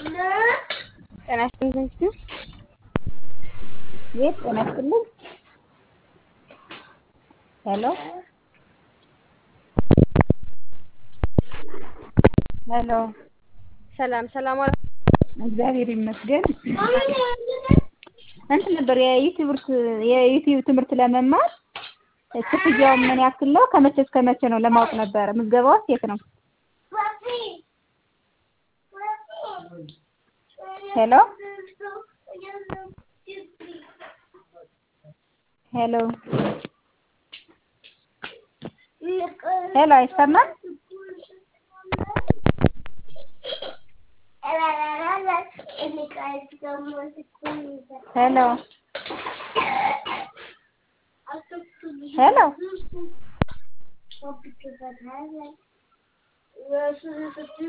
ጤና ይስጥልኝ ትንሽ ቤት ጤና ይስጥልኝ። ሄሎ ሄሎ ሰላም ሰላም ዋላ እግዚአብሔር ይመስገን። እንትን ነበር የዩቲዩብ የዩቲዩብ ትምህርት ለመማር ክፍያው ምን ያክል ነው? ከመቼ እስከ መቼ ነው ለማወቅ ነበረ። ምዝገባውስ የት ነው? ሄሎ ሄሎ ሄሎ አይሰማም? ሄሎ ሄሎ